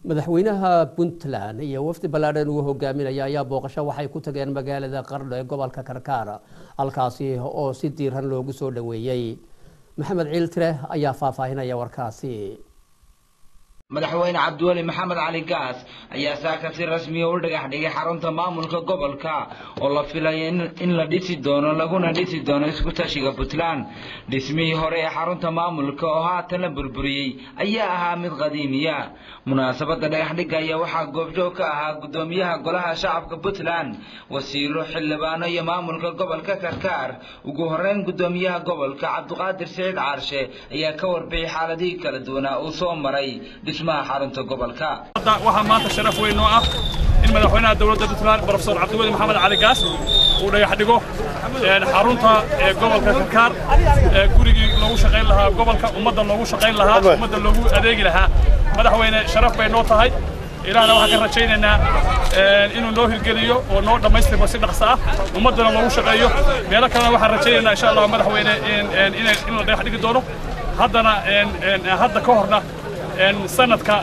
madaxweynaha puntland iyo wafdi ballaadhan uu hogaaminaya ayaa booqasho waxay ku tageen magaalada qardho ee gobolka karkaar halkaasi oo si diiran loogu soo dhoweeyey maxamed ciiltire ayaa faahfaahinaya warkaasi madaxweyne cabdiweli maxamed cali gaas ayaa saaka si rasmiya u dhagax dhigay xarunta maamulka gobolka oo la filayo in la dhisi doono laguna dhisi doono isku tashiga puntland dhismihii hore ee xarunta maamulka oo haatan la burburiyey ayaa ahaa mid qadiimiya munaasabadda dhagaxdhigga ayaa waxaa goobjoog ka ahaa guddoomiyaha golaha shacabka puntland wasiiro xildhibaano iyo maamulka gobolka karkaar ugu horeyn guddoomiyaha gobolka cabdiqaadir siciid caarshe ayaa ka warbixiyay xaaladihii kala duwanaa uu soo maray waxaa maanta sharaf weyn oo ah in madaxweynaha dowladda puntland brofesor cabdiweli maxamed cali gaas uu dhagax dhigo xarunta gobolka karkaar gurigii loogu shaqayn lahaa gobolka ummadda loogu shaqayn lahaa ummadda loogu adeegi lahaa madaxweyne sharaf bay noo tahay ilaahna waxaan ka rajaynaynaa inuu noo hirgeliyo oo noo dhammaystirmo si dhaqso ah ummaddana loogu shaqeeyo meelo kalena waxaan rajaynaynaa insha allah madaxweyne in la dhagax dhigi doono haddana hadda ka horna sanadka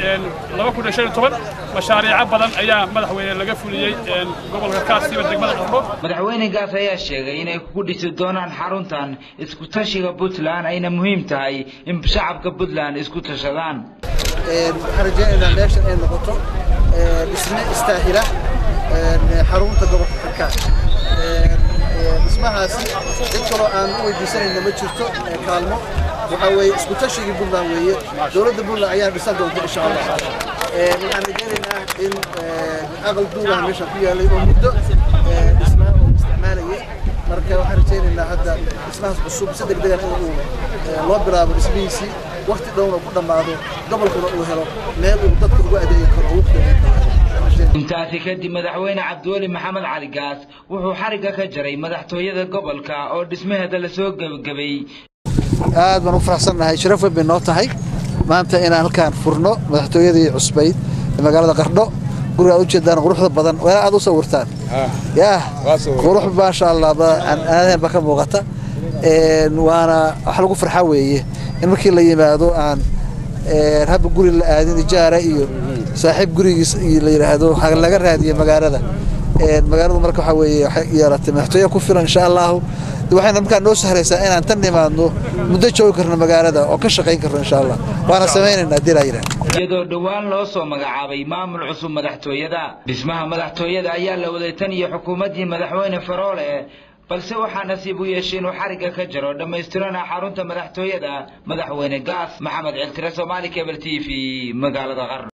mashaariico badan ayaa madaxweyne laga fuliyey gobolka kaasiba degmada qardho madaxweyne gaas ayaa sheegay inay kugu dhisi doonaan xaruntan isku tashiga puntland ayna muhiim tahay in shacabka puntland isku tashadaan waxaan rajaynaynaa meeshan ay noqoto dhisme istaahila xarunta gobolka karkaar dhismahaasi cid kaloo aan u weydiisanayna ma jirto kaalmo waxaa weeye isku tashigii puntland weeye dowladda puntland ayaa dhisan doonta insha allah waxaan rajaynaynaa in aqal duulaha meesha ku yaalay oo muddo dhismaha oo isticmaalayay marka waxaan rajaynaynaa hadda dhismahaas cusub si degdegan in uu loo bilaabo dhismihiisii wakti dhowna ku dhammaado gobolkuna uu helo meel uu dadka ugu adeegi karo ugu qiimeyn karo intaasi kadib madaxweyne cabdiweli maxamed cali gaas wuxuu xarigga ka jaray madaxtooyada gobolka oo dhismaheeda lasoo gebagabay aad baan u faraxsannahay sharaf weyn bay noo tahay maanta inaan halkaan furno madaxtooyadii cusbayd ee magaalada qardho guriga aad ujeedaan quruxda badan waa aad u sawirtaan yaa qurux maasha allah aadahan baa ka muuqata waana wax lagu farxa weeye in markii la yimaado aan habba guri la aadin ijaara iyo saaxiib gurigiis la yidhaahdo laga raadiyo magaalada magaaladu marka waxa weeye waxay yeelatay madaxtooye ku filan insha allahu waxayna markaa noo sahraysaa inaan tan nimaadno muddo joogi karno magaalada oo ka shaqayn karno insha allah waana samaynaynaa haddii laa yidhaah iyadoo dhowaan loo soo magacaabay maamul cusub madaxtooyada dhismaha madaxtooyada ayaa la waday tan iyo xukuumaddii madaxweyne faroole balse waxaa nasiib u yeeshay inuu xarigga ka jaro dhammaystirana xarunta madaxtooyada madaxweyne gaas maxamed ciltire soomaali kebel t v magaalada qardho